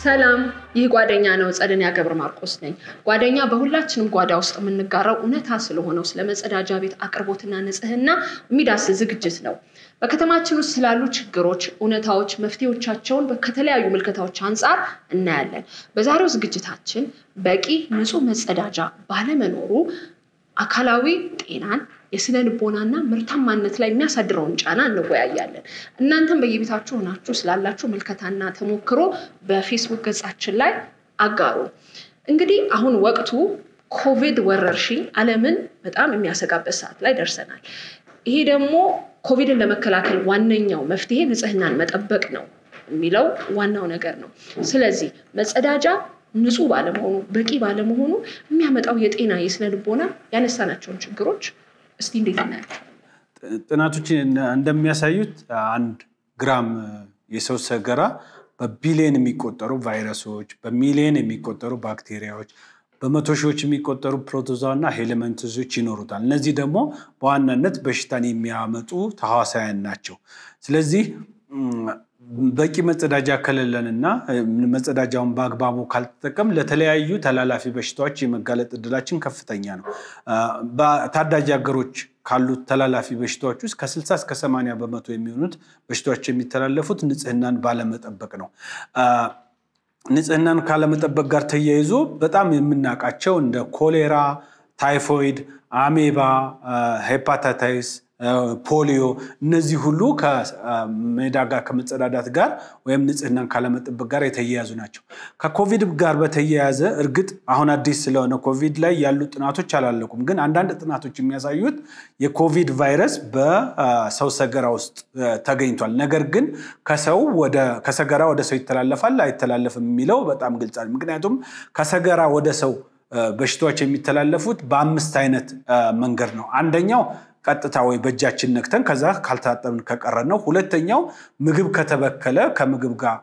ሰላም፣ ይህ ጓደኛ ነው። ጸደኒያ ገብረ ማርቆስ ነኝ። ጓደኛ በሁላችንም ጓዳ ውስጥ የምንጋራው እውነታ ስለሆነው ስለ መጸዳጃ ቤት አቅርቦትና ንጽህና የሚዳስስ ዝግጅት ነው። በከተማችን ውስጥ ስላሉ ችግሮች፣ እውነታዎች፣ መፍትሄዎቻቸውን ከተለያዩ ምልከታዎች አንጻር እናያለን። በዛሬው ዝግጅታችን በቂ ንጹህ መጸዳጃ ባለመኖሩ አካላዊ ጤናን የስነ ልቦናና ምርታማነት ላይ የሚያሳድረውን ጫና እንወያያለን። እናንተም በየቤታችሁ ሆናችሁ ስላላችሁ ምልከታና ተሞክሮ በፌስቡክ ገጻችን ላይ አጋሩ። እንግዲህ አሁን ወቅቱ ኮቪድ ወረርሽኝ ዓለምን በጣም የሚያሰጋበት ሰዓት ላይ ደርሰናል። ይሄ ደግሞ ኮቪድን ለመከላከል ዋነኛው መፍትሄ ንጽህናን መጠበቅ ነው የሚለው ዋናው ነገር ነው። ስለዚህ መጸዳጃ ንጹህ ባለመሆኑ በቂ ባለመሆኑ የሚያመጣው የጤና የስነ ልቦና ያነሳናቸውን ችግሮች እስቲ እንዴት እናያቸው? ጥናቶች እንደሚያሳዩት አንድ ግራም የሰው ሰገራ በቢሊየን የሚቆጠሩ ቫይረሶች፣ በሚሊየን የሚቆጠሩ ባክቴሪያዎች፣ በመቶ ሺዎች የሚቆጠሩ ፕሮቶዛና ሄለመንትዞች ይኖሩታል። እነዚህ ደግሞ በዋናነት በሽታን የሚያመጡ ተሐዋሳያን ናቸው። ስለዚህ በቂ መጸዳጃ ከሌለንና መጸዳጃውን በአግባቡ ካልተጠቀም ለተለያዩ ተላላፊ በሽታዎች የመጋለጥ እድላችን ከፍተኛ ነው። በታዳጊ ሀገሮች ካሉት ተላላፊ በሽታዎች ውስጥ ከ60 እስከ 80 በመቶ የሚሆኑት በሽታዎች የሚተላለፉት ንጽህናን ባለመጠበቅ ነው። ንጽህናን ካለመጠበቅ ጋር ተያይዞ በጣም የምናውቃቸው እንደ ኮሌራ፣ ታይፎይድ፣ አሜባ፣ ሄፓታይተስ ፖሊዮ እነዚህ ሁሉ ከሜዳ ጋር ከመጸዳዳት ጋር ወይም ንጽህናን ካለመጠበቅ ጋር የተያያዙ ናቸው። ከኮቪድ ጋር በተያያዘ እርግጥ አሁን አዲስ ስለሆነ ኮቪድ ላይ ያሉ ጥናቶች አላለቁም። ግን አንዳንድ ጥናቶች የሚያሳዩት የኮቪድ ቫይረስ በሰው ሰገራ ውስጥ ተገኝቷል። ነገር ግን ከሰው ወደ ከሰገራ ወደ ሰው ይተላለፋል አይተላለፍም የሚለው በጣም ግልጽ አለ። ምክንያቱም ከሰገራ ወደ ሰው በሽታዎች የሚተላለፉት በአምስት አይነት መንገድ ነው። አንደኛው ቀጥታ ወይ በእጃችን ነክተን ከዛ ካልታጠብን ከቀረ ነው። ሁለተኛው ምግብ ከተበከለ ከምግብ ጋር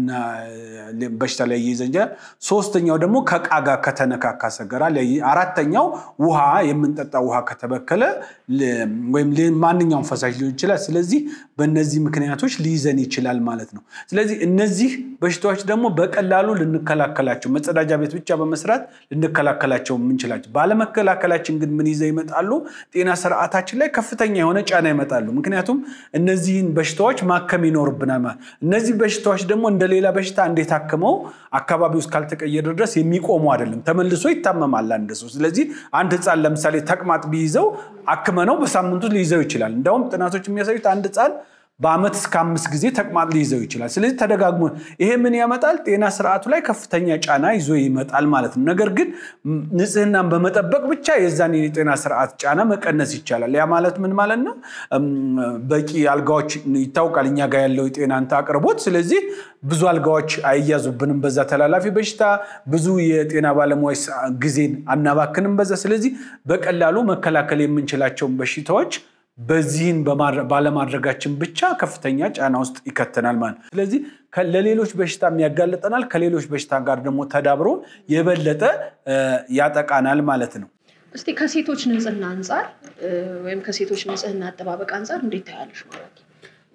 በሽታ ላይ ይይዘን ይችላል። ሶስተኛው ደግሞ ከዕቃ ጋር ከተነካካ ሰገራ። አራተኛው ውሃ የምንጠጣ ውሃ ከተበከለ ወይም ማንኛውም ፈሳሽ ሊሆን ይችላል። ስለዚህ በእነዚህ ምክንያቶች ሊይዘን ይችላል ማለት ነው። ስለዚህ እነዚህ በሽታዎች ደግሞ በቀላሉ ልንከላከላቸው መጸዳጃ ቤት ብቻ በመስራት ልንከላከላቸው የምንችላቸው ባለመከላከላችን ግን ምን ይዘው ይመጣሉ? ጤና ስርዓታችን ላይ ከፍተኛ የሆነ ጫና ይመጣሉ። ምክንያቱም እነዚህን በሽታዎች ማከም ይኖርብናል ማለት እነዚህ በሽታዎች ደግሞ እንደሌላ በሽታ እንዴት አክመው አካባቢ ውስጥ ካልተቀየረ ድረስ የሚቆሙ አይደለም። ተመልሶ ይታመማል አንድ ሰው። ስለዚህ አንድ ህፃን ለምሳሌ ተቅማጥ ቢይዘው አክመነው በሳምንቱ ሊይዘው ይችላል። እንዲያውም ጥናቶች የሚያሳዩት አንድ ህፃን በአመት እስከ አምስት ጊዜ ተቅማጥ ሊይዘው ይችላል። ስለዚህ ተደጋግሞ ይሄ ምን ያመጣል? ጤና ስርዓቱ ላይ ከፍተኛ ጫና ይዞ ይመጣል ማለት ነው። ነገር ግን ንጽህናን በመጠበቅ ብቻ የዛን የጤና ስርዓት ጫና መቀነስ ይቻላል። ያ ማለት ምን ማለት ነው? በቂ አልጋዎች ይታወቃል፣ እኛ ጋር ያለው የጤና አቅርቦት። ስለዚህ ብዙ አልጋዎች አይያዙብንም በዛ ተላላፊ በሽታ፣ ብዙ የጤና ባለሙያዎች ጊዜን አናባክንም በዛ። ስለዚህ በቀላሉ መከላከል የምንችላቸውን በሽታዎች በዚህን ባለማድረጋችን ብቻ ከፍተኛ ጫና ውስጥ ይከተናል ማለት ነው። ስለዚህ ለሌሎች በሽታ ያጋልጠናል፣ ከሌሎች በሽታ ጋር ደግሞ ተዳብሮ የበለጠ ያጠቃናል ማለት ነው። እስቲ ከሴቶች ንጽህና አንጻር ወይም ከሴቶች ንጽህና አጠባበቅ አንጻር እንዴት ታያለሽ ማለት ነው?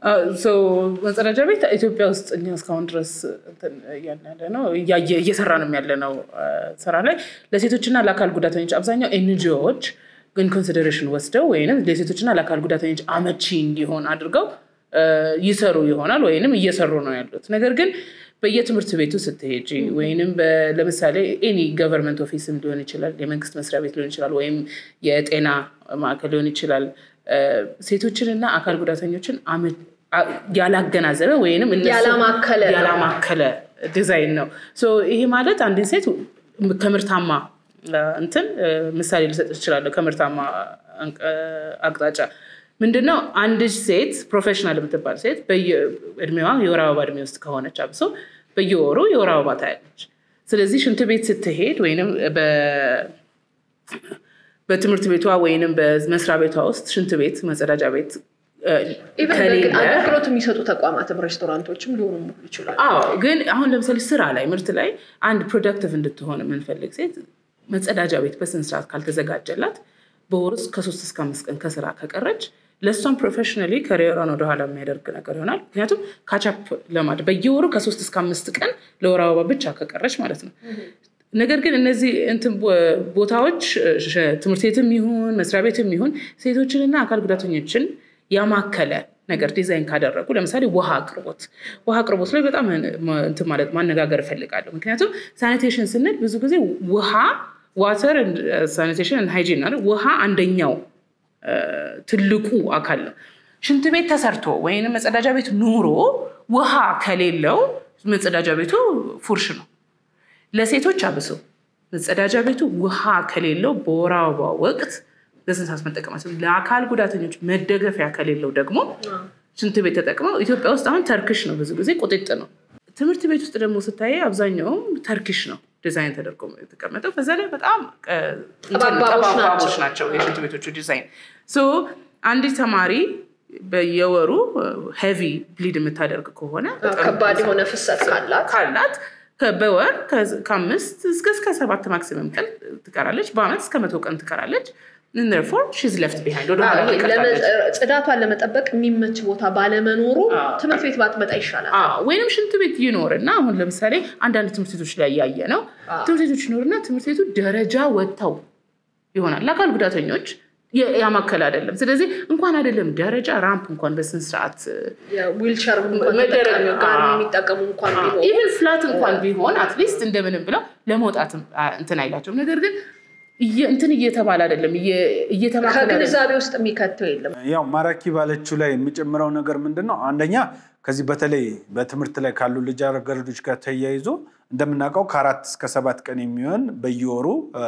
መጸዳጃ ቤት ኢትዮጵያ ውስጥ እኛ እስካሁን ድረስ ያለ ነው እየሰራ ነው ያለ ነው ስራ ላይ ለሴቶችና ለአካል ጉዳተኞች አብዛኛው ኤንጂኦዎች ግን ኮንሲደሬሽን ወስደው ወይም ለሴቶችና ለአካል ጉዳተኞች አመቺ እንዲሆን አድርገው ይሰሩ ይሆናል ወይንም እየሰሩ ነው ያሉት። ነገር ግን በየትምህርት ቤቱ ስትሄጂ ወይንም ለምሳሌ ኤኒ ገቨርንመንት ኦፊስም ሊሆን ይችላል፣ የመንግስት መስሪያ ቤት ሊሆን ይችላል፣ ወይም የጤና ማዕከል ሊሆን ይችላል ሴቶችንና አካል ጉዳተኞችን ያላገናዘበ ወይንም ያላማከለ ዲዛይን ነው። ይሄ ማለት አንድን ሴት ከምርታማ እንትን ምሳሌ ልሰጥ እችላለሁ። ከምርታማ አቅጣጫ ምንድነው? አንድ ሴት ፕሮፌሽናል የምትባል ሴት እድሜዋ የወር አበባ እድሜ ውስጥ ከሆነች አብሶ በየወሩ የወር አበባ ታያለች። ስለዚህ ሽንት ቤት ስትሄድ ወይም በትምህርት ቤቷ ወይንም በመስሪያ ቤቷ ውስጥ ሽንት ቤት፣ መጸዳጃ ቤት አገልግሎት የሚሰጡ ተቋማትም ሬስቶራንቶችም ሊሆኑ ይችላል። ግን አሁን ለምሳሌ ስራ ላይ ምርት ላይ አንድ ፕሮዳክቲቭ እንድትሆን የምንፈልግ ሴት መጸዳጃ ቤት በስነ ስርዓት ካልተዘጋጀላት በወር ውስጥ ከሶስት እስከ አምስት ቀን ከስራ ከቀረች ለእሷም ፕሮፌሽናሊ ከሪየሯን ወደኋላ የሚያደርግ ነገር ይሆናል። ምክንያቱም ካቻፕ ለማድረግ በየወሩ ከሶስት እስከ አምስት ቀን ለወር አበባ ብቻ ከቀረች ማለት ነው። ነገር ግን እነዚህ እንትን ቦታዎች ትምህርት ቤትም ይሁን መስሪያ ቤትም ይሁን ሴቶችንና አካል ጉዳተኞችን ያማከለ ነገር ዲዛይን ካደረጉ ለምሳሌ ውሃ አቅርቦት ውሃ አቅርቦት ላይ በጣም እንትን ማለት ማነጋገር እፈልጋለሁ። ምክንያቱም ሳኒቴሽን ስንል ብዙ ጊዜ ውሃ ዋተር ሳኒቴሽን ሃይጂን ውሃ አንደኛው ትልቁ አካል ነው። ሽንት ቤት ተሰርቶ ወይም መጸዳጃ ቤት ኑሮ ውሃ ከሌለው መጸዳጃ ቤቱ ፉርሽ ነው። ለሴቶች አብሶ መጸዳጃ ቤቱ ውሃ ከሌለው በወር አበባ ወቅት በስንት ሰዓት መጠቀማቸው፣ ለአካል ጉዳተኞች መደገፊያ ከሌለው ደግሞ ሽንት ቤት ተጠቅመው ኢትዮጵያ ውስጥ አሁን ተርክሽ ነው ብዙ ጊዜ ቁጥጥ ነው። ትምህርት ቤት ውስጥ ደግሞ ስታይ አብዛኛውም ተርኪሽ ነው ዲዛይን ተደርጎ የተቀመጠው። በዛ ላይ በጣም ጠባቦች ናቸው የሽንት ቤቶቹ ዲዛይን። አንዲት ተማሪ በየወሩ ሄቪ ብሊድ የምታደርግ ከሆነ ከባድ የሆነ ፍሰት ካላት ካላት በወር ከአምስት እስከ እስከ ሰባት ማክሲመም ቀን ትቀራለች። በአመት እስከ መቶ ቀን ትቀራለች። ፎር ሺዝ ለፍት ቢሃይንድ ጽዳቷን ለመጠበቅ የሚመች ቦታ ባለመኖሩ ትምህርት ቤት ባትመጣ ይሻላል። ወይንም ሽንት ቤት ይኖር እና አሁን ለምሳሌ አንዳንድ ትምህርት ቤቶች ላይ ያየ ነው። ትምህርት ቤቶች ይኖርና ትምህርት ቤቱ ደረጃ ወጥተው ይሆናል ለአካል ጉዳተኞች ያማከል አይደለም። ስለዚህ እንኳን አይደለም ደረጃ ራምፕ እንኳን በስንት ሰዓት ዊልቸር የሚጠቀሙ እንኳን ቢሆን ኢቨን ፍላት እንኳን ቢሆን አትሊስት እንደምንም ብለው ለመውጣት እንትን አይላቸውም። ነገር ግን እንትን እየተባለ አይደለም እየተማከለ ከግንዛቤ ውስጥ የሚከተው የለም። ያው ማራኪ ባለችው ላይ የሚጨምረው ነገር ምንድን ነው? አንደኛ ከዚህ በተለይ በትምህርት ላይ ካሉ ልጃገረዶች ጋር ተያይዞ እንደምናውቀው ከአራት እስከ ሰባት ቀን የሚሆን በየወሩ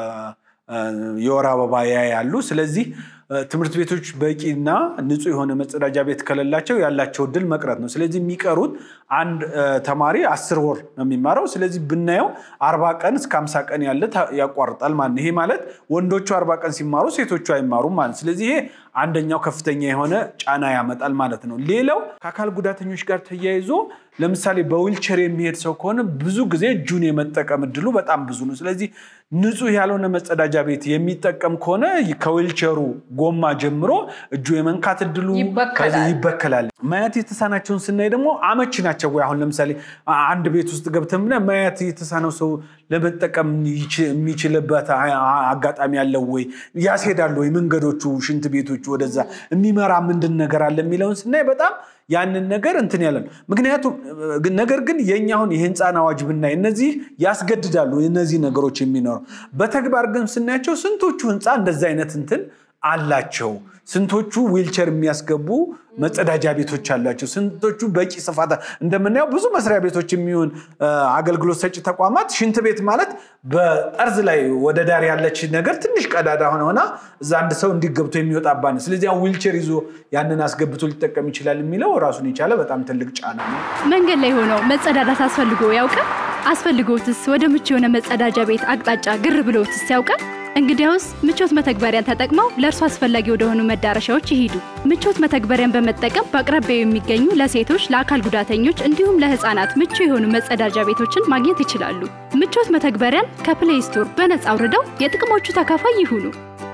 የወር አበባ ያያሉ። ስለዚህ ትምህርት ቤቶች በቂና ንጹህ የሆነ መጸዳጃ ቤት ከሌላቸው ያላቸው እድል መቅረት ነው። ስለዚህ የሚቀሩት አንድ ተማሪ አስር ወር ነው የሚማረው። ስለዚህ ብናየው አርባ ቀን እስከ አምሳ ቀን ያለ ያቋርጣል ማለት ነው። ይሄ ማለት ወንዶቹ አርባ ቀን ሲማሩ ሴቶቹ አይማሩም ማለት ስለዚህ ይሄ አንደኛው ከፍተኛ የሆነ ጫና ያመጣል ማለት ነው። ሌላው ከአካል ጉዳተኞች ጋር ተያይዞ ለምሳሌ በዊልቸር የሚሄድ ሰው ከሆነ ብዙ ጊዜ እጁን የመጠቀም እድሉ በጣም ብዙ ነው። ስለዚህ ንጹህ ያልሆነ መጸዳጃ ቤት የሚጠቀም ከሆነ ከዊልቸሩ ጎማ ጀምሮ እጁ የመንካት እድሉ ይበከላል። ማየት የተሳናቸውን ስናይ ደግሞ አመቺ ናቸው ወይ? አሁን ለምሳሌ አንድ ቤት ውስጥ ገብተን ብናይ ማየት የተሳነው ሰው ለመጠቀም የሚችልበት አጋጣሚ ያለው ወይ? ያስሄዳሉ ወይ? መንገዶቹ፣ ሽንት ቤቶቹ ወደዛ የሚመራ ምንድን ነገር አለ የሚለውን ስናይ በጣም ያንን ነገር እንትን ያለ ነው። ምክንያቱም ነገር ግን የኛ አሁን የህንፃን አዋጅ ብናይ እነዚህ ያስገድዳሉ እነዚህ ነገሮች የሚኖረው በተግባር ግን ስናያቸው ስንቶቹ ህንፃ እንደዚህ አይነት እንትን አላቸው? ስንቶቹ ዊልቸር የሚያስገቡ መጸዳጃ ቤቶች አላቸው? ስንቶቹ በቂ ስፋት እንደምናየው ብዙ መስሪያ ቤቶች የሚሆን አገልግሎት ሰጪ ተቋማት ሽንት ቤት ማለት በጠርዝ ላይ ወደ ዳር ያለች ነገር ትንሽ ቀዳዳ ሆነ ሆና እዛ አንድ ሰው እንዲገብቶ የሚወጣባት ነው። ስለዚህ ዊልቸር ይዞ ያንን አስገብቶ ሊጠቀም ይችላል የሚለው ራሱን የቻለ በጣም ትልቅ ጫና ነው። መንገድ ላይ ሆነው መጸዳዳት አስፈልጎ ያውቃል? አስፈልጎትስ ወደ ምቹ የሆነ መጸዳጃ ቤት አቅጣጫ ግር ብሎትስ ያውቃል? እንግዲያውስ ምቾት መተግበሪያን ተጠቅመው ለእርሱ አስፈላጊ ወደሆኑ መዳረሻዎች ይሂዱ። ምቾት መተግበሪያን በመጠቀም በአቅራቢያው የሚገኙ ለሴቶች፣ ለአካል ጉዳተኞች እንዲሁም ለሕፃናት ምቹ የሆኑ መጸዳጃ ቤቶችን ማግኘት ይችላሉ። ምቾት መተግበሪያን ከፕሌይ ስቶር በነጻ አውርደው የጥቅሞቹ ተካፋይ ይሁኑ።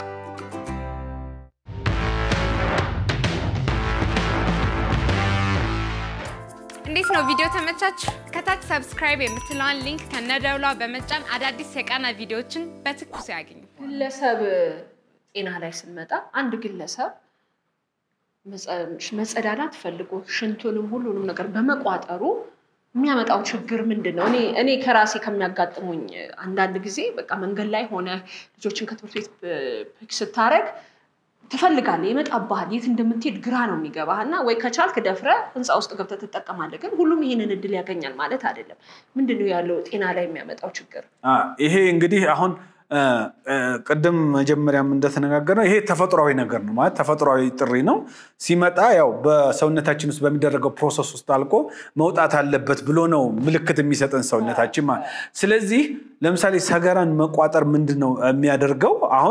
እንዴት ነው ቪዲዮ ተመቻችሁ? ከታች ሰብስክራይብ የምትለዋን ሊንክ ከነደውሏ በመጫን አዳዲስ የቃና ቪዲዮዎችን በትኩስ ያገኙ። ግለሰብ ጤና ላይ ስንመጣ አንድ ግለሰብ መጸዳዳት ፈልጎ ሽንቱንም ሁሉንም ነገር በመቋጠሩ የሚያመጣው ችግር ምንድን ነው? እኔ ከራሴ ከሚያጋጥሙኝ አንዳንድ ጊዜ በቃ መንገድ ላይ ሆነ ልጆችን ከትምህርት ቤት ፒክ ስታረግ ትፈልጋለህ፣ ይመጣብሃል፣ የት እንደምትሄድ ግራ ነው የሚገባህ እና ወይ ከቻልክ ደፍረ ህንፃ ውስጥ ገብተህ ትጠቀማለህ። ግን ሁሉም ይህንን እድል ያገኛል ማለት አይደለም። ምንድን ነው ያለው ጤና ላይ የሚያመጣው ችግር? ይሄ እንግዲህ አሁን ቅድም መጀመሪያም እንደተነጋገርነው ይሄ ተፈጥሯዊ ነገር ነው ማለት ተፈጥሯዊ ጥሪ ነው። ሲመጣ ያው በሰውነታችን ውስጥ በሚደረገው ፕሮሰስ ውስጥ አልቆ መውጣት አለበት ብሎ ነው ምልክት የሚሰጠን ሰውነታችን ማለት። ስለዚህ ለምሳሌ ሰገራን መቋጠር ምንድን ነው የሚያደርገው? አሁን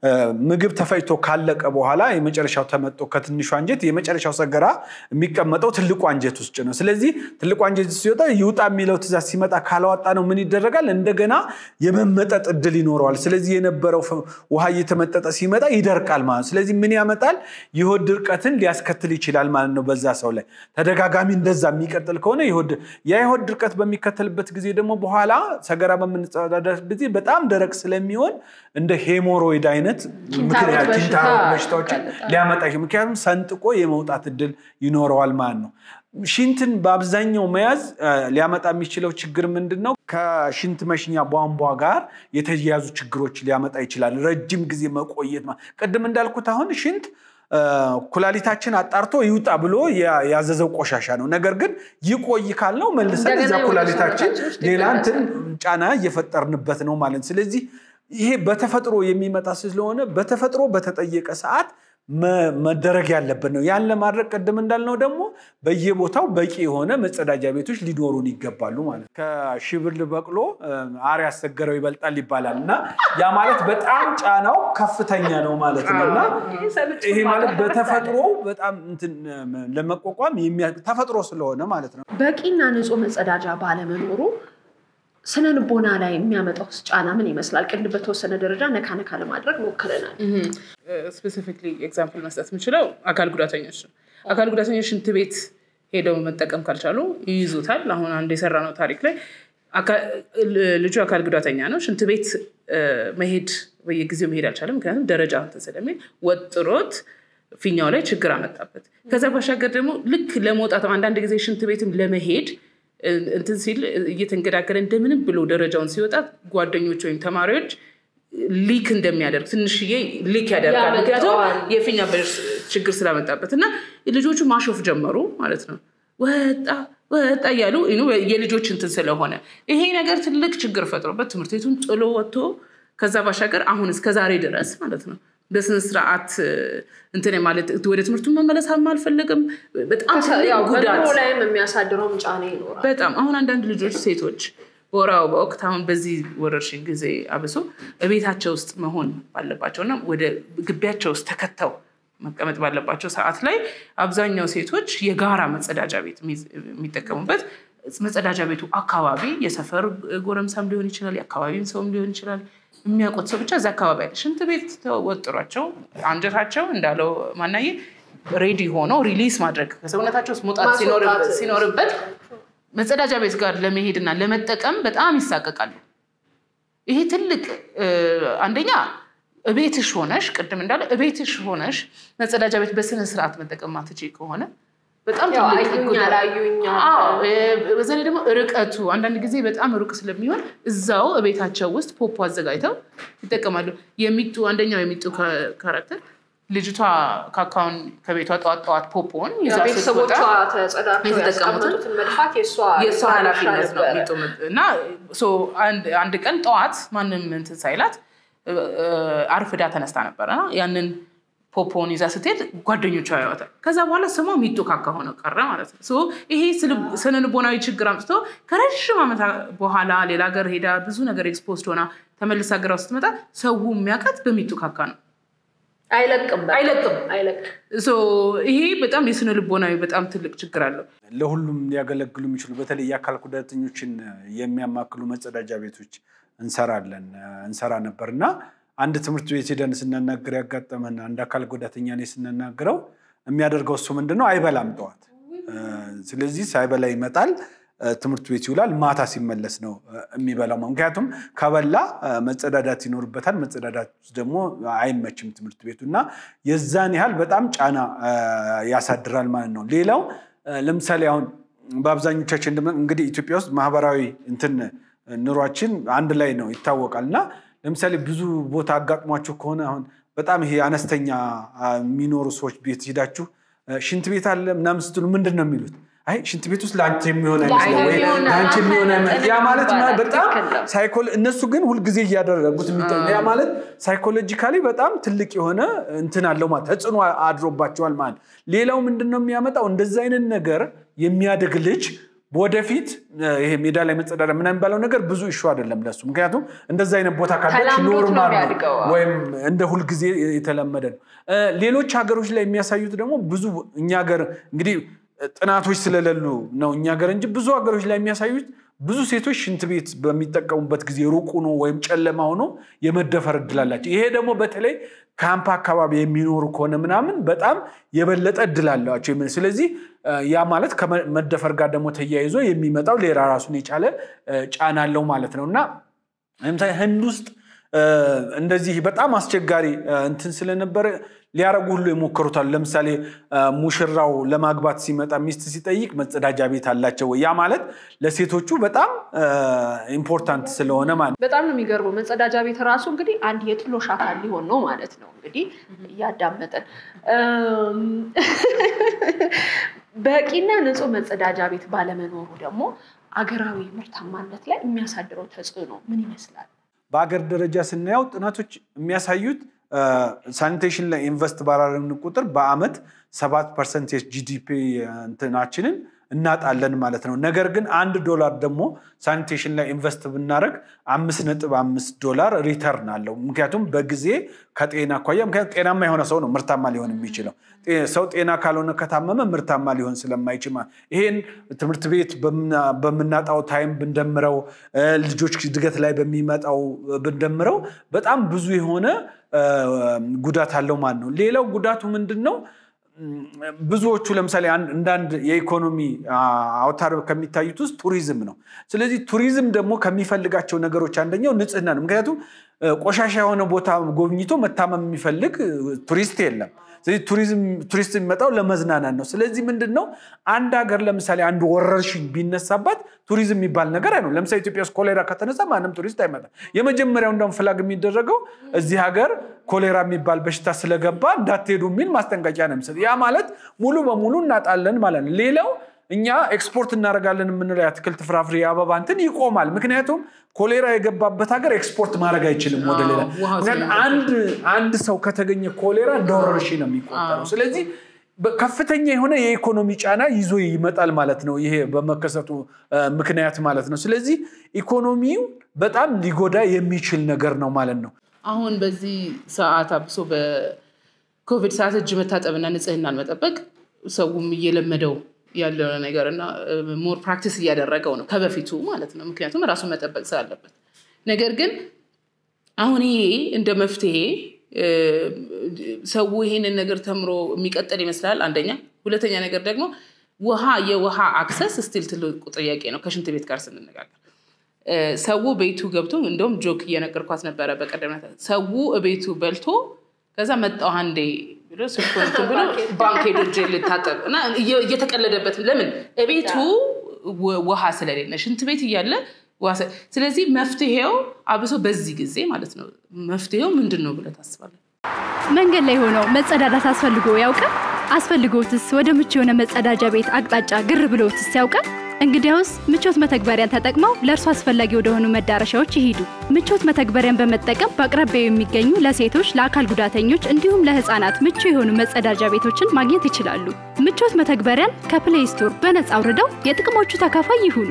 ምግብ ተፈጭቶ ካለቀ በኋላ የመጨረሻው ተመጦ ከትንሹ አንጀት የመጨረሻው ሰገራ የሚቀመጠው ትልቁ አንጀት ውስጥ ነው። ስለዚህ ትልቁ አንጀት ሲወጣ ይውጣ የሚለው ትእዛዝ ሲመጣ ካላወጣ ነው ምን ይደረጋል? እንደገና የመመጠጥ እድል ይኖረዋል። ስለዚህ የነበረው ውሃ እየተመጠጠ ሲመጣ ይደርቃል ማለት ነው። ስለዚህ ምን ያመጣል? የሆድ ድርቀትን ሊያስከትል ይችላል ማለት ነው። በዛ ሰው ላይ ተደጋጋሚ እንደዛ የሚቀጥል ከሆነ ያ የሆድ ድርቀት በሚከተልበት ጊዜ ደግሞ በኋላ ሰገራ በምንጸዳዳበት ጊዜ በጣም ደረቅ ስለሚሆን እንደ ሄሞሮይድ አይነት ምክንያት ኪንታሮት በሽታዎችን ሊያመጣ ምክንያቱም ሰንጥቆ የመውጣት እድል ይኖረዋል ማለት ነው። ሽንትን በአብዛኛው መያዝ ሊያመጣ የሚችለው ችግር ምንድን ነው? ከሽንት መሽኛ ቧንቧ ጋር የተያያዙ ችግሮች ሊያመጣ ይችላል። ረጅም ጊዜ መቆየት ቅድም እንዳልኩት አሁን ሽንት ኩላሊታችን አጣርቶ ይውጣ ብሎ ያዘዘው ቆሻሻ ነው። ነገር ግን ይቆይ ካልነው መልሰን እዛ ኩላሊታችን ሌላ እንትን ጫና እየፈጠርንበት ነው ማለት ስለዚህ ይሄ በተፈጥሮ የሚመጣ ስለሆነ በተፈጥሮ በተጠየቀ ሰዓት መደረግ ያለበት ነው። ያን ለማድረግ ቅድም እንዳልነው ደግሞ በየቦታው በቂ የሆነ መጸዳጃ ቤቶች ሊኖሩን ይገባሉ ማለት ነው። ከሽብል በቅሎ አር ያሰገረው ይበልጣል ይባላል እና ያ ማለት በጣም ጫናው ከፍተኛ ነው ማለት ነው እና ይሄ ማለት በተፈጥሮ በጣም ለመቋቋም ተፈጥሮ ስለሆነ ማለት ነው። በቂና ንጹህ መጸዳጃ ባለመኖሩ ስነ ልቦና ላይ የሚያመጣው ጫና ምን ይመስላል? ቅድም በተወሰነ ደረጃ ነካ ነካ ለማድረግ ሞክረናል። ስፔሲፊክሊ ኤግዛምፕል መስጠት የምችለው አካል ጉዳተኞች ነው። አካል ጉዳተኞች ሽንት ቤት ሄደው መጠቀም ካልቻሉ ይይዙታል። አሁን አንድ የሰራ ነው ታሪክ ላይ ልጁ አካል ጉዳተኛ ነው። ሽንት ቤት መሄድ በየጊዜው መሄድ አልቻለም። ምክንያቱም ደረጃ እንትን ስለሚል ወጥሮት ፊኛው ላይ ችግር አመጣበት። ከዛ ባሻገር ደግሞ ልክ ለመውጣት አንዳንድ ጊዜ ሽንት ቤትም ለመሄድ እንትን ሲል እየተንገዳገረ እንደምንም ብሎ ደረጃውን ሲወጣ ጓደኞች ወይም ተማሪዎች ሊክ እንደሚያደርግ ትንሽዬ ሊክ ያደርጋል። ምክንያቱም የፊኛ ችግር ስላመጣበት እና ልጆቹ ማሾፍ ጀመሩ ማለት ነው። ወጣ ወጣ እያሉ የልጆች እንትን ስለሆነ ይሄ ነገር ትልቅ ችግር ፈጥሮበት ትምህርት ቤቱን ጥሎ ወጥቶ ከዛ ባሻገር አሁን እስከዛሬ ድረስ ማለት ነው በስነ ስርዓት እንትን ማለት ወደ ትምህርቱ መመለስ አልፈልግም። በጣም ጉዳት ላይም የሚያሳድረውም ጫና ይኖራል። በጣም አሁን አንዳንድ ልጆች ሴቶች በወር አበባ ወቅት አሁን በዚህ ወረርሽኝ ጊዜ አብሶ በቤታቸው ውስጥ መሆን ባለባቸውና ወደ ግቢያቸው ውስጥ ተከተው መቀመጥ ባለባቸው ሰዓት ላይ አብዛኛው ሴቶች የጋራ መጸዳጃ ቤት የሚጠቀሙበት መጸዳጃ ቤቱ አካባቢ የሰፈር ጎረምሳም ሊሆን ይችላል፣ የአካባቢም ሰውም ሊሆን ይችላል የሚያውቁት ሰው ብቻ እዚ አካባቢ አለ። ሽንት ቤት ተወጥሯቸው አንጀታቸው እንዳለው ማናየ ሬዲ ሆኖ ሪሊስ ማድረግ ከሰውነታቸው ውስጥ መውጣት ሲኖርበት መጸዳጃ ቤት ጋር ለመሄድና ለመጠቀም በጣም ይሳቀቃሉ። ይሄ ትልቅ አንደኛ እቤትሽ ሆነሽ ቅድም እንዳለ እቤትሽ ሆነሽ መጸዳጃ ቤት በስነ ስርዓት መጠቀም ማትችይ ከሆነ በጣም በዛ ላይ ደግሞ ርቀቱ አንዳንድ ጊዜ በጣም ሩቅ ስለሚሆን እዛው እቤታቸው ውስጥ ፖፖ አዘጋጅተው ይጠቀማሉ። የሚጡ አንደኛው የሚጡ ካራክተር ልጅቷ ካካውን ከቤቷ ጠዋት ጠዋት ፖፖን ይዛ ቤተሰቦቿ ስትወጣ ተጸዳድተው ያስቀመጡትን መድፋት የእሷ ኃላፊነት ነው ሚጡ እና አንድ ቀን ጠዋት ማንም እንትን ሳይላት አርፍዳ ተነስታ ነበረ ያንን ፖፖን ይዛ ስትሄድ ጓደኞቿ ያወታል። ከዛ በኋላ ስሟ ሚጡ ካካ ሆነ ቀረ ማለት ነው። ይሄ ስነ ልቦናዊ ችግር አምጥቶ ከረዥም ዓመት በኋላ ሌላ ሀገር ሄዳ ብዙ ነገር ኤክስፖዝድ ሆና ተመልሳ ሀገሯ ስትመጣ ሰው የሚያውቃት በሚጡ ካካ ነው። አይለቅም አይለቅም። አይለቅም። ይሄ በጣም የስነ ልቦናዊ በጣም ትልቅ ችግር አለው። ለሁሉም ሊያገለግሉ የሚችሉ በተለይ የአካል ጉዳተኞችን የሚያማክሉ መጸዳጃ ቤቶች እንሰራለን እንሰራ ነበር እና አንድ ትምህርት ቤት ሄደን ስናናገር ያጋጠመን አንድ አካል ጉዳተኛ እኔ ስናናግረው የሚያደርገው እሱ ምንድን ነው አይበላም ጠዋት። ስለዚህ ሳይበላ ይመጣል ትምህርት ቤት ይውላል። ማታ ሲመለስ ነው የሚበላው። ምክንያቱም ከበላ መጸዳዳት ይኖርበታል። መጸዳዳት ደግሞ አይመችም ትምህርት ቤቱ እና የዛን ያህል በጣም ጫና ያሳድራል ማለት ነው። ሌላው ለምሳሌ አሁን በአብዛኞቻችን እንግዲህ ኢትዮጵያ ውስጥ ማህበራዊ እንትን ኑሯችን አንድ ላይ ነው ይታወቃል እና ለምሳሌ ብዙ ቦታ አጋጥሟችሁ ከሆነ አሁን በጣም ይሄ አነስተኛ የሚኖሩ ሰዎች ቤት ሄዳችሁ ሽንት ቤት አለ ምናምን ስትሉ ምንድን ነው የሚሉት? አይ ሽንት ቤት ውስጥ ለአንቺ የሚሆን አይመስለው ወይ ለአንቺ የሚሆን ያ ማለት በጣም እነሱ ግን ሁልጊዜ እያደረጉት ያ ማለት ሳይኮሎጂካሊ በጣም ትልቅ የሆነ እንትን አለው ማለት ተጽዕኖ አድሮባቸዋል ማለት ሌላው ምንድን ነው የሚያመጣው እንደዚ አይነት ነገር የሚያድግ ልጅ ወደፊት ይሄ ሜዳ ላይ መጸዳዳ ምናምን የሚባለው ነገር ብዙ እሹ አይደለም ለሱ። ምክንያቱም እንደዛ አይነት ቦታ ካለች ተላምዶት ነው ኖርማል ነው የሚያድገው። ወይም እንደ ሁልጊዜ የተለመደ ነው። ሌሎች ሀገሮች ላይ የሚያሳዩት ደግሞ ብዙ እኛ ሀገር እንግዲህ ጥናቶች ስለሌሉ ነው እኛ ሀገር እንጂ ብዙ ሀገሮች ላይ የሚያሳዩት ብዙ ሴቶች ሽንት ቤት በሚጠቀሙበት ጊዜ ሩቅ ሆኖ ወይም ጨለማ ሆኖ የመደፈር እድል አላቸው። ይሄ ደግሞ በተለይ ካምፕ አካባቢ የሚኖሩ ከሆነ ምናምን በጣም የበለጠ እድል አላቸው። ስለዚህ ያ ማለት ከመደፈር ጋር ደግሞ ተያይዞ የሚመጣው ሌላ ራሱን የቻለ ጫና አለው ማለት ነው እና ለምሳሌ ህንድ ውስጥ እንደዚህ በጣም አስቸጋሪ እንትን ስለነበረ ሊያረጉ ሁሉ የሞከሩታል። ለምሳሌ ሙሽራው ለማግባት ሲመጣ ሚስት ሲጠይቅ መጸዳጃ ቤት አላቸው ወይ? ያ ማለት ለሴቶቹ በጣም ኢምፖርታንት ስለሆነ ማለት ነው። በጣም ነው የሚገርመው። መጸዳጃ ቤት ራሱ እንግዲህ አንድ የጥሎሽ አካል ሊሆን ነው ማለት ነው። እንግዲህ እያዳመጠን በቂና ንጹህ መጸዳጃ ቤት ባለመኖሩ ደግሞ አገራዊ ምርታማነት ላይ የሚያሳድረው ተጽዕኖ ምን ይመስላል? በአገር ደረጃ ስናየው ጥናቶች የሚያሳዩት ሳኒቴሽን ላይ ኢንቨስት ባላረግን ቁጥር በአመት ሰባት ፐርሰንት ጂዲፒ እንትናችንን እናጣለን ማለት ነው። ነገር ግን አንድ ዶላር ደግሞ ሳኒቴሽን ላይ ኢንቨስት ብናደረግ አምስት ነጥብ አምስት ዶላር ሪተርን አለው። ምክንያቱም በጊዜ ከጤና አኳያ ምክንያቱም ጤናማ የሆነ ሰው ነው ምርታማ ሊሆን የሚችለው። ሰው ጤና ካልሆነ ከታመመ ምርታማ ሊሆን ስለማይችል ይሄን ትምህርት ቤት በምናጣው ታይም ብንደምረው፣ ልጆች እድገት ላይ በሚመጣው ብንደምረው በጣም ብዙ የሆነ ጉዳት አለው ማለት ነው። ሌላው ጉዳቱ ምንድን ነው? ብዙዎቹ ለምሳሌ እንዳንድ የኢኮኖሚ አውታር ከሚታዩት ውስጥ ቱሪዝም ነው። ስለዚህ ቱሪዝም ደግሞ ከሚፈልጋቸው ነገሮች አንደኛው ንጽህና ነው። ምክንያቱም ቆሻሻ የሆነ ቦታ ጎብኝቶ መታመም የሚፈልግ ቱሪስት የለም። ስለዚህ ቱሪስት የሚመጣው ለመዝናናት ነው። ስለዚህ ምንድን ነው አንድ ሀገር ለምሳሌ አንድ ወረርሽኝ ቢነሳባት ቱሪዝም የሚባል ነገር አይኖርም። ለምሳሌ ኢትዮጵያ ውስጥ ኮሌራ ከተነሳ ማንም ቱሪስት አይመጣም። የመጀመሪያው እንደውም ፍላግ የሚደረገው እዚህ ሀገር ኮሌራ የሚባል በሽታ ስለገባ እንዳትሄዱ የሚል ማስጠንቀቂያ ነው የሚሰጥ። ያ ማለት ሙሉ በሙሉ እናጣለን ማለት ነው። ሌላው እኛ ኤክስፖርት እናደርጋለን የምንለው የአትክልት ፍራፍሬ፣ የአበባ እንትን ይቆማል። ምክንያቱም ኮሌራ የገባበት ሀገር ኤክስፖርት ማድረግ አይችልም ወደ ሌላ። አንድ ሰው ከተገኘ ኮሌራ እንደ ወረርሽኝ ነው የሚቆጠረው። ስለዚህ ከፍተኛ የሆነ የኢኮኖሚ ጫና ይዞ ይመጣል ማለት ነው፣ ይሄ በመከሰቱ ምክንያት ማለት ነው። ስለዚህ ኢኮኖሚው በጣም ሊጎዳ የሚችል ነገር ነው ማለት ነው። አሁን በዚህ ሰዓት አብሶ በኮቪድ ሰዓት እጅ መታጠብና ንጽህናን መጠበቅ ሰውም እየለመደው ያለው ነገር እና ሞር ፕራክቲስ እያደረገው ነው ከበፊቱ ማለት ነው። ምክንያቱም ራሱን መጠበቅ ስላለበት። ነገር ግን አሁን ይሄ እንደ መፍትሄ ሰው ይሄንን ነገር ተምሮ የሚቀጥል ይመስላል አንደኛ። ሁለተኛ ነገር ደግሞ ውሃ የውሃ አክሰስ ስቲል ትልቁ ጥያቄ ነው ከሽንት ቤት ጋር ስንነጋገር ሰው ቤቱ ገብቶ እንደውም ጆክ እየነገርኳት ነበረ በቀደም ሰው ቤቱ በልቶ ከዛ መጣው አንዴ ብሎ ስልኩን እንትን ብሎ ባንክ ሄዶ እጄ ልታጠብ እና እየተቀለደበት ለምን እቤቱ ውሃ ስለሌለ ሽንት ቤት እያለ ስለዚህ መፍትሄው አብሶ በዚህ ጊዜ ማለት ነው መፍትሄው ምንድን ነው ብለህ ታስባለህ? መንገድ ላይ ሆነው መጸዳዳት አስፈልጎ ያውቃል? አስፈልጎትስ ወደ ምቹ የሆነ መጸዳጃ ቤት አቅጣጫ ግር ብሎትስ ያውቃል? እንግዲያውስ ምቾት መተግበሪያን ተጠቅመው ለእርሱ አስፈላጊ ወደሆኑ መዳረሻዎች ይሂዱ። ምቾት መተግበሪያን በመጠቀም በአቅራቢያው የሚገኙ ለሴቶች፣ ለአካል ጉዳተኞች እንዲሁም ለሕፃናት ምቹ የሆኑ መጸዳጃ ቤቶችን ማግኘት ይችላሉ። ምቾት መተግበሪያን ከፕሌይ ስቶር በነጻ አውርደው የጥቅሞቹ ተካፋይ ይሁኑ።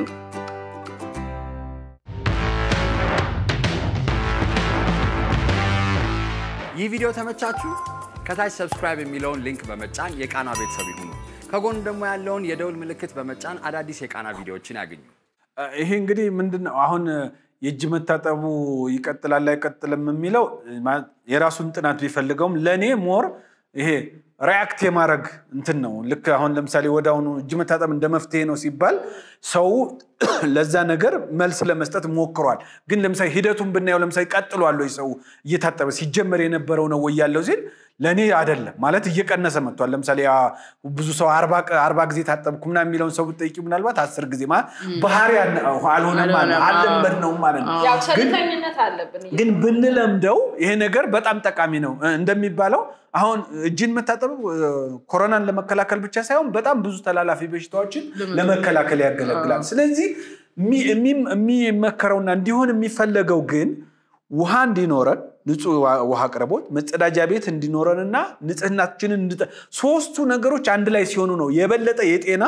ይህ ቪዲዮ ተመቻችሁ? ከታች ሰብስክራይብ የሚለውን ሊንክ በመጫን የቃና ቤተሰብ ይሁኑ። ከጎን ደግሞ ያለውን የደውል ምልክት በመጫን አዳዲስ የቃና ቪዲዮዎችን ያገኙ። ይሄ እንግዲህ ምንድን ነው አሁን የእጅ መታጠቡ ይቀጥላል አይቀጥልም የሚለው የራሱን ጥናት ቢፈልገውም ለእኔ ሞር ይሄ ሪያክት የማድረግ እንትን ነው። ልክ አሁን ለምሳሌ ወደ አሁኑ እጅ መታጠብ እንደ መፍትሄ ነው ሲባል ሰው ለዛ ነገር መልስ ለመስጠት ሞክሯል። ግን ለምሳሌ ሂደቱን ብናየው ለምሳሌ ቀጥሏል ወይ ሰው እየታጠበ ሲጀመር የነበረው ነው ወይ ያለው ሲል ለእኔ አይደለም ማለት እየቀነሰ መጥቷል። ለምሳሌ ብዙ ሰው አርባ ጊዜ ታጠብኩ ምናምን የሚለውን ሰው ብጠይቂ ምናልባት አስር ጊዜ ማለት ባህሪ አልሆነም አልለመድ ነው ማለት ነው። ያው ቸልተኝነት አለብን። ግን ብንለምደው ይሄ ነገር በጣም ጠቃሚ ነው። እንደሚባለው አሁን እጅን መታጠብ ኮሮናን ለመከላከል ብቻ ሳይሆን በጣም ብዙ ተላላፊ በሽታዎችን ለመከላከል ያገለግላል። ስለዚህ የሚመከረውና እንዲሆን የሚፈለገው ግን ውሃ እንዲኖረን ንጹህ ውሃ አቅርቦት፣ መጸዳጃ ቤት እንዲኖረንና ንጽህናችንን ሶስቱ ነገሮች አንድ ላይ ሲሆኑ ነው የበለጠ የጤና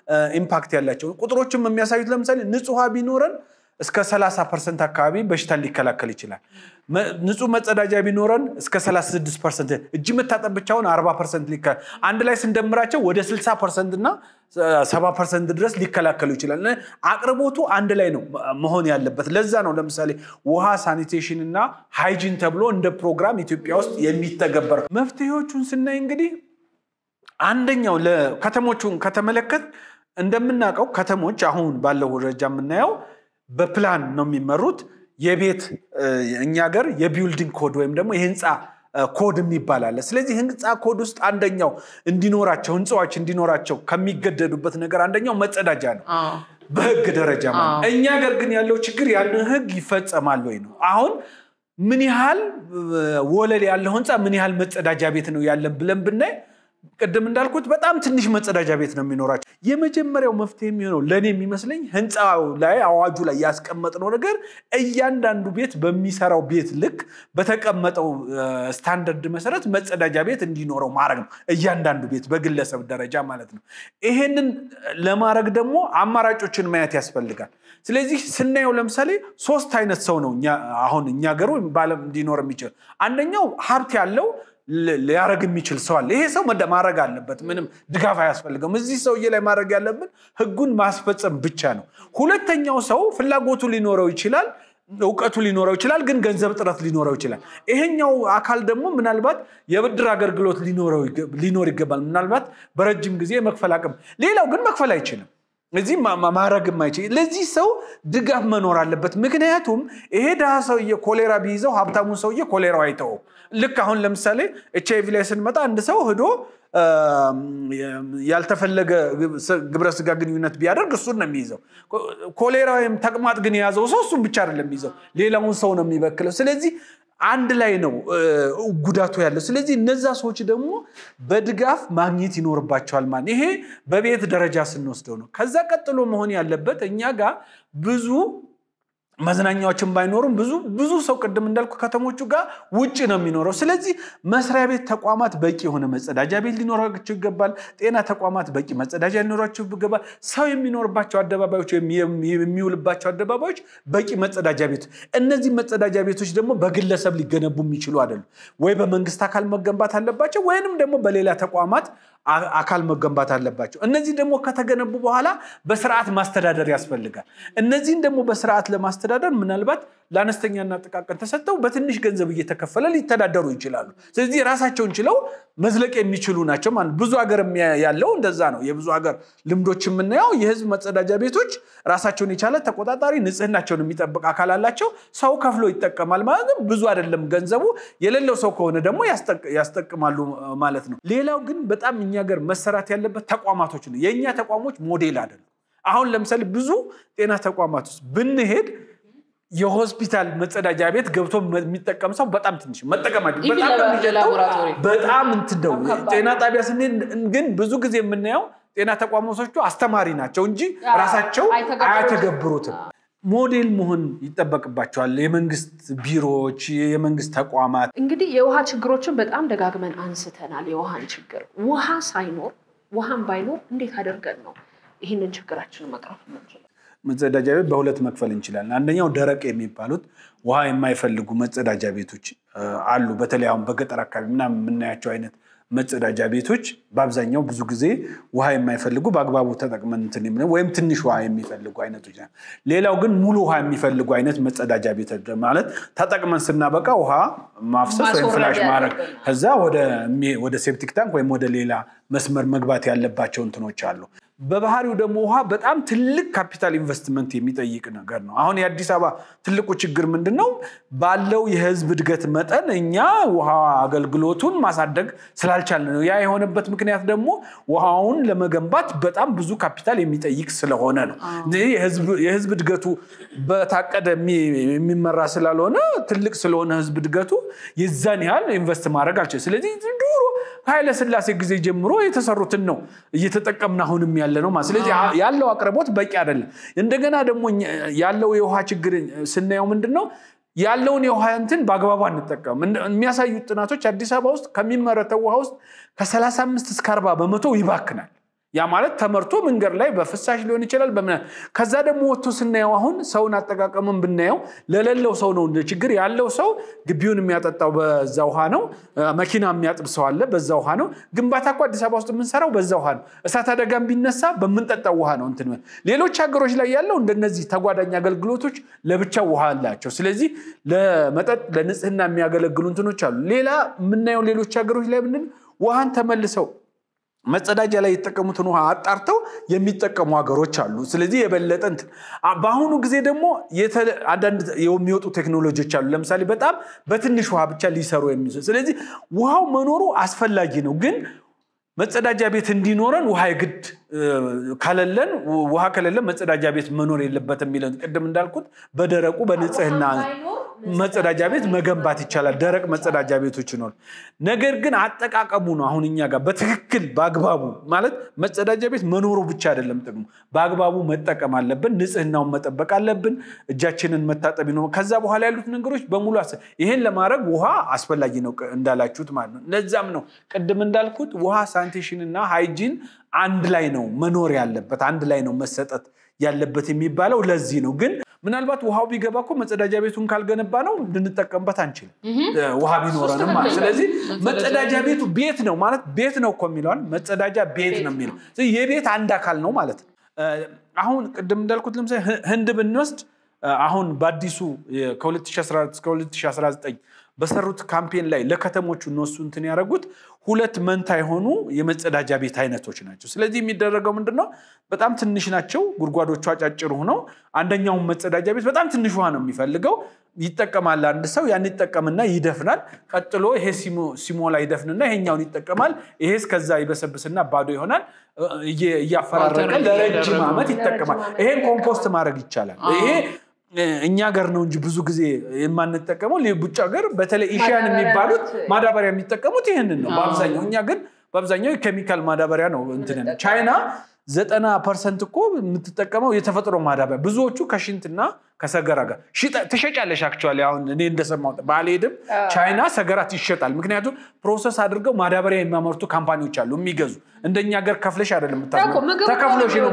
ኢምፓክት ያላቸው ቁጥሮችም የሚያሳዩት ለምሳሌ ንጹህ ውሃ ቢኖረን እስከ 30 ፐርሰንት አካባቢ በሽታን ሊከላከል ይችላል። ንጹህ መጸዳጃ ቢኖረን እስከ 36 ፐርሰንት እጅ መታጠብ ብቻውን 40 ፐርሰንት አንድ ላይ ስንደምራቸው ወደ 60 ፐርሰንት እና 70 ፐርሰንት ድረስ ሊከላከሉ ይችላል። አቅርቦቱ አንድ ላይ ነው መሆን ያለበት። ለዛ ነው ለምሳሌ ውሃ፣ ሳኒቴሽን እና ሃይጂን ተብሎ እንደ ፕሮግራም ኢትዮጵያ ውስጥ የሚተገበረው። መፍትሄዎቹን ስናይ እንግዲህ አንደኛው ለከተሞቹን ከተመለከት እንደምናውቀው ከተሞች አሁን ባለው ደረጃ የምናየው በፕላን ነው የሚመሩት። የቤት እኛ ሀገር የቢውልዲንግ ኮድ ወይም ደግሞ የህንፃ ኮድ የሚባል አለ። ስለዚህ ህንፃ ኮድ ውስጥ አንደኛው እንዲኖራቸው ህንፃዎች እንዲኖራቸው ከሚገደዱበት ነገር አንደኛው መጸዳጃ ነው በህግ ደረጃ ማለት። እኛ ሀገር ግን ያለው ችግር ያንን ህግ ይፈጸማል ወይ ነው። አሁን ምን ያህል ወለል ያለው ህንፃ ምን ያህል መጸዳጃ ቤት ነው ያለን ብለን ብናይ ቅድም እንዳልኩት በጣም ትንሽ መጸዳጃ ቤት ነው የሚኖራቸው። የመጀመሪያው መፍትሄ የሚሆነው ለእኔ የሚመስለኝ ህንፃው ላይ አዋጁ ላይ ያስቀመጥነው ነገር እያንዳንዱ ቤት በሚሰራው ቤት ልክ በተቀመጠው ስታንዳርድ መሰረት መጸዳጃ ቤት እንዲኖረው ማድረግ ነው። እያንዳንዱ ቤት በግለሰብ ደረጃ ማለት ነው። ይሄንን ለማድረግ ደግሞ አማራጮችን ማየት ያስፈልጋል። ስለዚህ ስናየው ለምሳሌ ሶስት አይነት ሰው ነው አሁን እኛ ሀገሩ በዓለም እንዲኖር የሚችል አንደኛው ሀብት ያለው ሊያደረግ የሚችል ሰው አለ። ይሄ ሰው ማድረግ አለበት። ምንም ድጋፍ አያስፈልገውም። እዚህ ሰውዬ ላይ ማድረግ ያለብን ህጉን ማስፈጸም ብቻ ነው። ሁለተኛው ሰው ፍላጎቱ ሊኖረው ይችላል፣ እውቀቱ ሊኖረው ይችላል፣ ግን ገንዘብ ጥረት ሊኖረው ይችላል። ይሄኛው አካል ደግሞ ምናልባት የብድር አገልግሎት ሊኖር ይገባል። ምናልባት በረጅም ጊዜ መክፈል አቅም፣ ሌላው ግን መክፈል አይችልም። እዚህ ማድረግ የማይችል ለዚህ ሰው ድጋፍ መኖር አለበት። ምክንያቱም ይሄ ድሃ ሰውዬ ኮሌራ ቢይዘው ሀብታሙን ሰውዬ ኮሌራው አይተውም። ልክ አሁን ለምሳሌ ኤች አይቪ ላይ ስንመጣ አንድ ሰው ሂዶ ያልተፈለገ ግብረ ስጋ ግንኙነት ቢያደርግ እሱን ነው የሚይዘው። ኮሌራ ወይም ተቅማጥ ግን የያዘው ሰው እሱን ብቻ አይደለም የሚይዘው፣ ሌላውን ሰው ነው የሚበክለው። ስለዚህ አንድ ላይ ነው ጉዳቱ ያለው። ስለዚህ እነዛ ሰዎች ደግሞ በድጋፍ ማግኘት ይኖርባቸዋል ማለት ይሄ በቤት ደረጃ ስንወስደው ነው። ከዛ ቀጥሎ መሆን ያለበት እኛ ጋር ብዙ መዝናኛዎችን ባይኖሩም ብዙ ብዙ ሰው ቅድም እንዳልኩ ከተሞቹ ጋር ውጭ ነው የሚኖረው። ስለዚህ መስሪያ ቤት ተቋማት በቂ የሆነ መጸዳጃ ቤት ሊኖራቸው ይገባል። ጤና ተቋማት በቂ መጸዳጃ ሊኖራቸው ይገባል። ሰው የሚኖርባቸው አደባባዮች ወይም የሚውልባቸው አደባባዮች በቂ መጸዳጃ ቤት። እነዚህ መጸዳጃ ቤቶች ደግሞ በግለሰብ ሊገነቡ የሚችሉ አይደሉም። ወይ በመንግስት አካል መገንባት አለባቸው ወይንም ደግሞ በሌላ ተቋማት አካል መገንባት አለባቸው። እነዚህ ደግሞ ከተገነቡ በኋላ በስርዓት ማስተዳደር ያስፈልጋል። እነዚህን ደግሞ በስርዓት ለማስተዳደር ምናልባት ለአነስተኛና ጥቃቅን ተሰጥተው በትንሽ ገንዘብ እየተከፈለ ሊተዳደሩ ይችላሉ። ስለዚህ ራሳቸውን ችለው መዝለቅ የሚችሉ ናቸው ማለት ብዙ ሀገር ያለው እንደዛ ነው። የብዙ ሀገር ልምዶች የምናየው የህዝብ መጸዳጃ ቤቶች ራሳቸውን የቻለ ተቆጣጣሪ፣ ንጽህናቸውን የሚጠብቅ አካል አላቸው። ሰው ከፍሎ ይጠቀማል ማለት ነው። ብዙ አይደለም ገንዘቡ። የሌለው ሰው ከሆነ ደግሞ ያስጠቅማሉ ማለት ነው። ሌላው ግን በጣም እኛ ሀገር መሰራት ያለበት ተቋማቶች ነው። የእኛ ተቋሞች ሞዴል አይደሉም። አሁን ለምሳሌ ብዙ ጤና ተቋማት ውስጥ ብንሄድ የሆስፒታል መጸዳጃ ቤት ገብቶ የሚጠቀም ሰው በጣም ትንሽ መጠቀማቸው በጣም ነው የሚሸተው። በጣም እንትን ነው። ጤና ጣቢያ ስንሄድ ግን ብዙ ጊዜ የምናየው ጤና ተቋማቶቹ አስተማሪ ናቸው እንጂ ራሳቸው አያተገብሩትም። ሞዴል መሆን ይጠበቅባቸዋል። የመንግስት ቢሮዎች፣ የመንግስት ተቋማት እንግዲህ የውሃ ችግሮችን በጣም ደጋግመን አንስተናል። የውሃን ችግር ውሃ ሳይኖር ውሃን ባይኖር እንዴት አደርገን ነው ይህንን ችግራችንን መቅረፍ የምንችለው? መጸዳጃ ቤት በሁለት መክፈል እንችላለን። አንደኛው ደረቅ የሚባሉት ውሃ የማይፈልጉ መጸዳጃ ቤቶች አሉ። በተለይ አሁን በገጠር አካባቢ ምናምን የምናያቸው አይነት መጸዳጃ ቤቶች በአብዛኛው ብዙ ጊዜ ውሃ የማይፈልጉ በአግባቡ ተጠቅመን እንትን የምንለው ወይም ትንሽ ውሃ የሚፈልጉ አይነቶች ናቸው። ሌላው ግን ሙሉ ውሃ የሚፈልጉ አይነት መጸዳጃ ቤት ማለት ተጠቅመን ስናበቃ ውሃ ማፍሰስ ወይም ፍላሽ ማድረግ ከዛ ወደ ሴፕቲክ ታንክ ወይም ወደ ሌላ መስመር መግባት ያለባቸው እንትኖች አሉ። በባህሪው ደግሞ ውሃ በጣም ትልቅ ካፒታል ኢንቨስትመንት የሚጠይቅ ነገር ነው። አሁን የአዲስ አበባ ትልቁ ችግር ምንድን ነው? ባለው የህዝብ እድገት መጠን እኛ ውሃ አገልግሎቱን ማሳደግ ስላልቻልን ነው። ያ የሆነበት ምክንያት ደግሞ ውሃውን ለመገንባት በጣም ብዙ ካፒታል የሚጠይቅ ስለሆነ ነው። የህዝብ እድገቱ በታቀደ የሚመራ ስላልሆነ ትልቅ ስለሆነ ህዝብ እድገቱ የዛን ያህል ኢንቨስት ማድረግ አልችል። ስለዚህ ድሮ ኃይለ ስላሴ ጊዜ ጀምሮ የተሰሩትን ነው እየተጠቀምን አሁንም ያለ ነው። ስለዚህ ያለው አቅርቦት በቂ አይደለም። እንደገና ደግሞ ያለው የውሃ ችግር ስናየው ምንድን ነው ያለውን የውሃ እንትን በአግባቡ አንጠቀም። የሚያሳዩት ጥናቶች አዲስ አበባ ውስጥ ከሚመረተው ውሃ ውስጥ ከ35 እስከ 40 በመቶ ይባክናል። ያ ማለት ተመርቶ መንገድ ላይ በፍሳሽ ሊሆን ይችላል። በምን ከዛ ደግሞ ወጥቶ ስናየው አሁን ሰውን አጠቃቀምን ብናየው ለሌለው ሰው ነው እንደ ችግር ያለው ሰው ግቢውን የሚያጠጣው በዛ ውሃ ነው። መኪና የሚያጥብ ሰው አለ፣ በዛ ውሃ ነው። ግንባታ እኮ አዲስ አበባ ውስጥ የምንሰራው በዛ ውሃ ነው። እሳት አደጋም ቢነሳ በምንጠጣው ውሃ ነው። እንትን ሌሎች ሀገሮች ላይ ያለው እንደነዚህ ተጓዳኝ አገልግሎቶች ለብቻው ውሃ አላቸው። ስለዚህ ለመጠጥ ለንጽህና የሚያገለግሉ እንትኖች አሉ። ሌላ የምናየው ሌሎች ሀገሮች ላይ ምንድን ውሃን ተመልሰው መጸዳጃ ላይ የተጠቀሙትን ውሃ አጣርተው የሚጠቀሙ ሀገሮች አሉ። ስለዚህ የበለጠ እንትን በአሁኑ ጊዜ ደግሞ አንዳንድ የሚወጡ ቴክኖሎጂዎች አሉ። ለምሳሌ በጣም በትንሽ ውሃ ብቻ ሊሰሩ የሚችሉ ስለዚህ ውሃው መኖሩ አስፈላጊ ነው ግን መጸዳጃ ቤት እንዲኖረን ውሃ የግድ ከሌለን ውሃ ከሌለን መጸዳጃ ቤት መኖር የለበትም የሚለው ቅድም እንዳልኩት በደረቁ በንጽህና መጸዳጃ ቤት መገንባት ይቻላል። ደረቅ መጸዳጃ ቤቶች ይኖር። ነገር ግን አጠቃቀሙ ነው አሁን እኛ ጋር በትክክል በአግባቡ ማለት መጸዳጃ ቤት መኖሩ ብቻ አይደለም ጥቅሙ፣ በአግባቡ መጠቀም አለብን። ንጽህናውን መጠበቅ አለብን። እጃችንን መታጠብ ነው። ከዛ በኋላ ያሉት ነገሮች በሙሉ ይሄን ለማድረግ ውሃ አስፈላጊ ነው እንዳላችሁት ማለት ነው። ለዛም ነው ቅድም እንዳልኩት ውሃ ሳኒቴሽን እና ሃይጂን አንድ ላይ ነው መኖር ያለበት፣ አንድ ላይ ነው መሰጠት ያለበት የሚባለው ለዚህ ነው። ግን ምናልባት ውሃው ቢገባ እኮ መጸዳጃ ቤቱን ካልገነባ ነው ልንጠቀምበት አንችልም፣ ውሃ ቢኖረንም ማለት። ስለዚህ መጸዳጃ ቤቱ ቤት ነው ማለት ቤት ነው እኮ የሚለዋል መጸዳጃ ቤት ነው የሚለው የቤት አንድ አካል ነው ማለት ነው። አሁን ቅድም እንዳልኩት ለምሳሌ ህንድ ብንወስድ አሁን በአዲሱ ከ2014 እስከ 2019 በሰሩት ካምፔን ላይ ለከተሞቹ እነሱ እንትን ያደረጉት ሁለት መንታ የሆኑ የመጸዳጃ ቤት አይነቶች ናቸው። ስለዚህ የሚደረገው ምንድነው? በጣም ትንሽ ናቸው ጉድጓዶቹ አጫጭር ሆነው፣ አንደኛውን መጸዳጃ ቤት በጣም ትንሽ ውሃ ነው የሚፈልገው ይጠቀማል። አንድ ሰው ያን ይጠቀምና ይደፍናል። ቀጥሎ ይሄ ሲሞላ ይደፍንና ይሄኛውን ይጠቀማል። ይሄ እስከዛ ይበሰብስና ባዶ ይሆናል። እያፈራረቀ ለረጅም ዓመት ይጠቀማል። ይሄን ኮምፖስት ማድረግ ይቻላል። ይሄ እኛ ሀገር ነው እንጂ ብዙ ጊዜ የማንጠቀመው ውጭ ሀገር በተለይ ኢሽያን የሚባሉት ማዳበሪያ የሚጠቀሙት ይህንን ነው በአብዛኛው። እኛ ግን በአብዛኛው የኬሚካል ማዳበሪያ ነው እንትን ቻይና ዘጠና ፐርሰንት እኮ የምትጠቀመው የተፈጥሮ ማዳበሪያ ብዙዎቹ ከሽንትና ከሰገራ ጋር ትሸጫለሽ። አክቹዋሊ አሁን እኔ እንደሰማሁት ባልሄድም ቻይና ሰገራት ይሸጣል። ምክንያቱም ፕሮሰስ አድርገው ማዳበሪያ የሚያመርቱ ካምፓኒዎች አሉ የሚገዙ እንደኛ ሀገር ከፍለሽ አይደለም ተከፍሎሽ ነው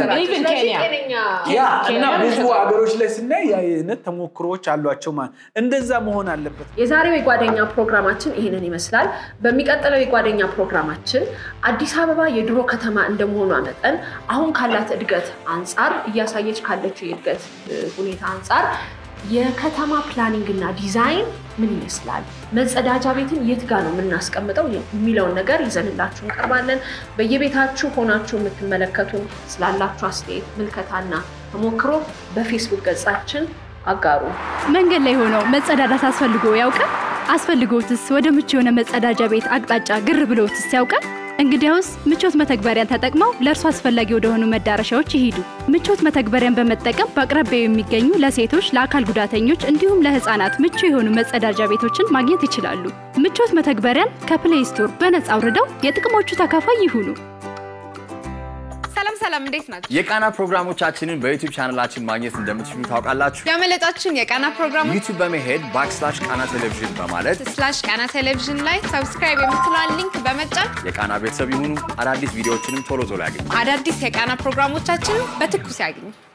እና ብዙ ሀገሮች ላይ ስናይ የአይነት ተሞክሮዎች አሏቸው። ማለት እንደዛ መሆን አለበት። የዛሬው የጓደኛ ፕሮግራማችን ይህንን ይመስላል። በሚቀጥለው የጓደኛ ፕሮግራማችን አዲስ አበባ የድሮ ከተማ እንደመሆኗ መጠን አሁን ካላት እድገት አንጻር እያሳየች ካለችው የእድገት ሁኔታ አንጻር የከተማ ፕላኒንግ እና ዲዛይን ምን ይመስላል፣ መጸዳጃ ቤትን የት ጋር ነው የምናስቀምጠው የሚለውን ነገር ይዘንላችሁ እንቀርባለን። በየቤታችሁ ሆናችሁ የምትመለከቱን ስላላችሁ አስተያየት፣ ምልከታና ተሞክሮ በፌስቡክ ገጻችን አጋሩ። መንገድ ላይ ሆነው መጸዳዳት አስፈልጎ ያውቃል? አስፈልጎትስ ወደ ምቹ የሆነ መጸዳጃ ቤት አቅጣጫ ግር ብሎትስ ያውቃል? እንግዲያውስ ምቾት መተግበሪያን ተጠቅመው ለእርሱ አስፈላጊ ወደሆኑ መዳረሻዎች ይሂዱ። ምቾት መተግበሪያን በመጠቀም በአቅራቢያው የሚገኙ ለሴቶች፣ ለአካል ጉዳተኞች እንዲሁም ለሕፃናት ምቹ የሆኑ መጸዳጃ ቤቶችን ማግኘት ይችላሉ። ምቾት መተግበሪያን ከፕሌይ ስቶር በነጻ አውርደው የጥቅሞቹ ተካፋይ ይሁኑ። ሰላም ሰላም፣ እንዴት ናቸው? የቃና ፕሮግራሞቻችንን በዩቲዩብ ቻናላችን ማግኘት እንደምትችሉ ታውቃላችሁ። ያመለጣችሁን የቃና ፕሮግራሞች ዩቲዩብ በመሄድ ባክስላሽ ቃና ቴሌቪዥን በማለት ስላሽ ቃና ቴሌቪዥን ላይ ሰብስክራይብ የምትለዋን ሊንክ በመጫን የቃና ቤተሰብ ይሁኑ። አዳዲስ ቪዲዮዎችንም ቶሎ ቶሎ ያገኙ። አዳዲስ የቃና ፕሮግራሞቻችንን በትኩስ ያግኙ።